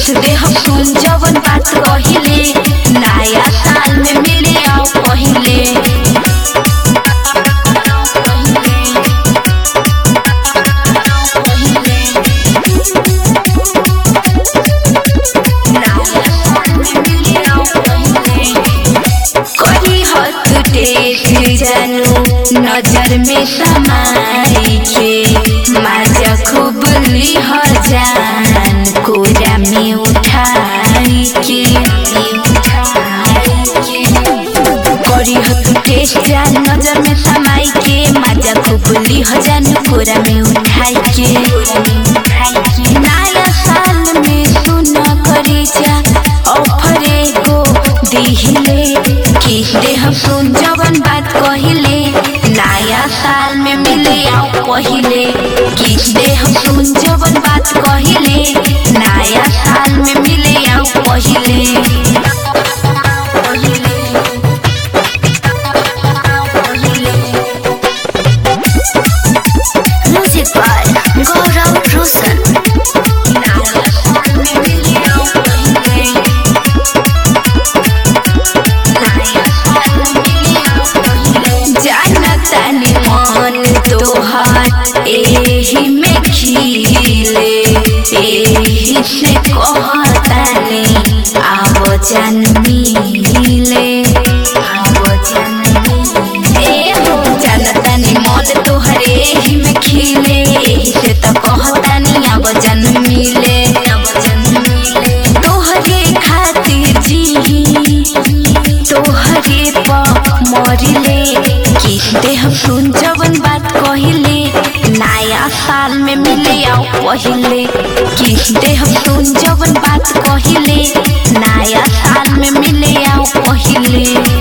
किस दे हम सुन जवन बात कहिले नया साल में मिले आओ पहिले करी हथ टेक जानू नजर में समाई के माजा खूब लिह जान कोरा में उठाई के करी हथ टेक जान नजर में समाई के माजा खूब लिह जान कोरा में उठाई के नया साल में सुन करी जा ऑफरे को दिहिले किस दे हम सुन जवन बात कहिले नया साल में मिले आओ पहिले किस दे हम सुन जवन बात कहिले नया साल में मिले आओ पहिले Music by Gaurav Roshan. जानतानी मन तोहार एही में खिले एही से कहतानी आव जान मिले आव जान मिले ए हो जानतानी मन तोहार एही में खिले एही से त कहतानी आव जान मिले आव जान मिले तोहरे खातिर जी तोहरे प मरिले किस दे हम सुन जवन बात कहिले नया साल में मिले आओ पहिले किस दे हम सुन जवन बात कहिले नया साल में मिले आओ पहिले